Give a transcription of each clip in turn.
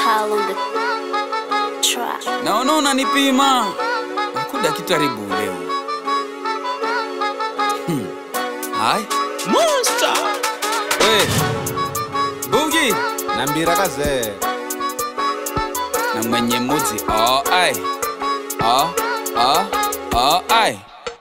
Kyle on the track. naona unanipima nakuda kitaribu leo hmm. hai Monster. we bugi nambira kazee na mwenye muzi oh, ai oh, oh, oh, ai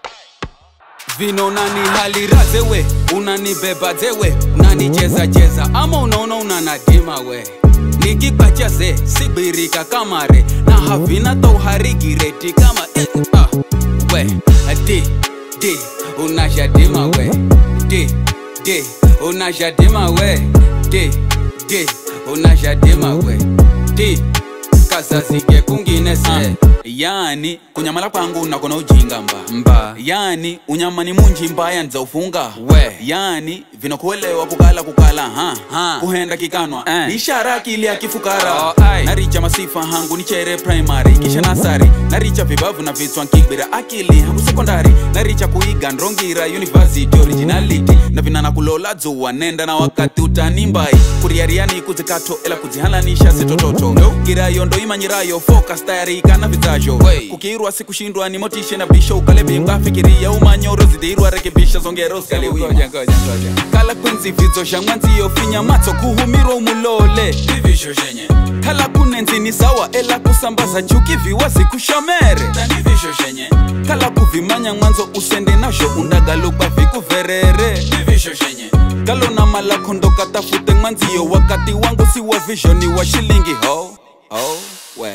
vino nani haliraze we unanibeba zewe unanicheza cheza ama unaona unanadima we nikikwacha ze sibirika kamare na havina touharigireti kama eh, ah, we di di unashadima we di di unashadima we di di unashadima we di kasasike kungine se yani kunyamala kwangu nakona ujinga mba mba yani unyamani munji mbaya nza ufunga we yani vinokuelewa kukala kukala ha, ha. kuhenda kikanwa eh. ni ishara akili ya kifukara oh, naricha masifa hangu nichere primary kisha nasari naricha vibavu na vitswa nkibira akili hangu sekondari naricha kuiga ndrongira university originality na vinana kulola dzuwa nenda na wakati utanimbai kuriariani kuzikato ela kuzihalanisha sitototo no. girayo ndo imanyirayo focus tayari kana vizajo kukirwa sikushindwa ni motishe na bisho ukalebimba fikiria umanyoro zidirwa rekebisha zongero skaliwima kala kwenzi vidzo zha mwanziyo finya matso kuhumirwa umulole vivisho zhenye kala kunenzi ni sawa ela kusambaza chuki viwa zikushamere vivisho zhenye kala kuvimanya mwanzo usende nazho undagalokwa vikuverere vivisho zhenye kalo na mala kondo katafute mwanziyo wakati wangu si wa visioni wa shilingi ho oh, we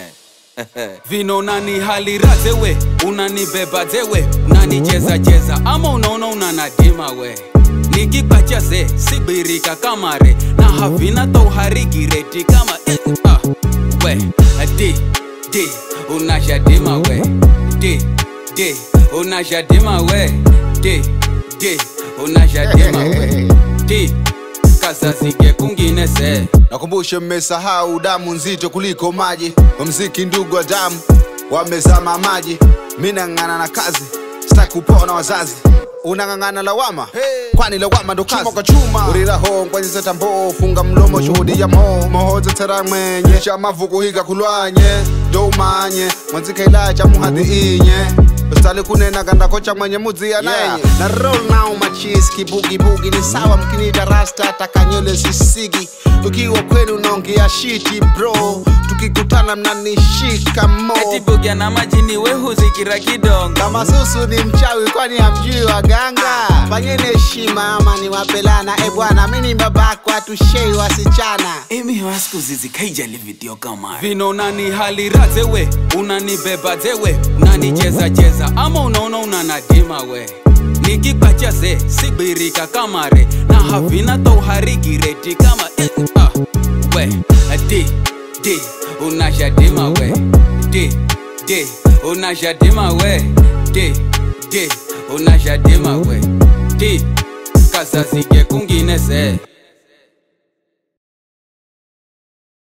vino nani haliraze we unanibeba zewe unanicheza cheza ama unaona unanadima we nikikwacha ze sibirika kamare na havina touharigireti kama eh, ah, we di di unashadima we di di unashadima we di di unashadima we di kasasike kungine se nakumbushe mmesahau damu nzito kuliko maji wamziki ndugu wa damu wamezama maji mi nang'ana na kazi sitaki kupona wazazi unang'ang'ana lawama kwani lawama ndo kazi kwa chuma uriraho nkwanyiza tambo funga mlomo shuhudi ya mo mohoza tera mwenye cha mavuku higa kulwanye ndo umanye mwanzikaila cha muhadhi inye stali kunena kandakocha mwenye mudzia nenye na roll now machis kibugibugi ni sawa mkinita rasta takanyole sisigi ukiwa kwenu unaongea shiti bro tukikutana mnanishika mo etibugia na majini wehuzikira kidongo kama susu ni mchawi kwani hamjui waganga fanyeni heshima ama ni wapelana e bwana mi ni babakwa tushei wasichana imiwa siku zizikaijali video kama vino nani haliraze we unanibeba zewe unanicheza cheza ama unaona unanadima we nikikwacha ze sibirika kamare na havina touharigireti kama eh, ah, we di di unashadima we di di unashadima we di di unashadima we di kasasike kungine se